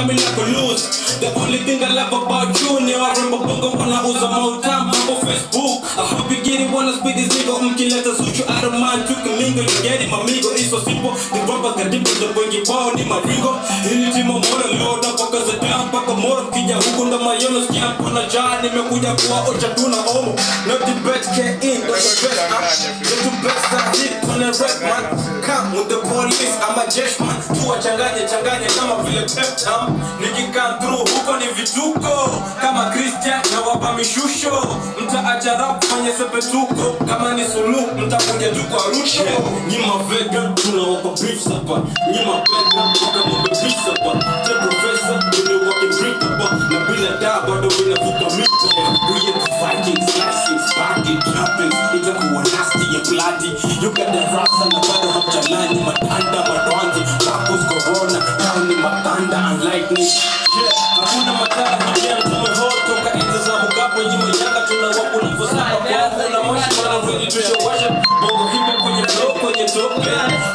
tell me like a lose The only thing I love about you ni warembo bongo wanauza mautamu mambo Facebook I hope you get it wanna speed this nigga mkileta suchu I don't mind tukimingo you get it mamigo it's so simple the rappers kadibu the wengi wao ni maringo Hili timo mora load up mpaka za down mpaka mora kija huku ndo mayono sikia mpona jaa nimekuja kuwaocha tuna omo Not the best get in, not the best up Not the best I hit on the rap man Come with the police, I'm a jesh man Tuwachanganye changanye kama vile peptam Nikikan through huko ni vituko Kama Christian na wapa mishusho Mtaacha rap fanye sepetuko Kama ni sulu mtakuja tu kwa rusho Nyima vegan tunawapa beef hapa Nyima vegan tukamwambe beef hapa Te professor ndio walking brick hapa Na bila daa bado vinavuka mito We hit the Vikings, slicing, sparking, trapping Itakuwa nasty ya bloody You got the rasta na bado hamjalani Matanda, madwanzi, rappers, corona Down ni matanda and lightning Yeah, hakuna matara hujia tumeho Toka enzi za Mugabe nyuma yanga tunawakuna Fosama kwa kuna moshi mana ready to show worship Bongo hipo kwenye flow, kwenye top yeah.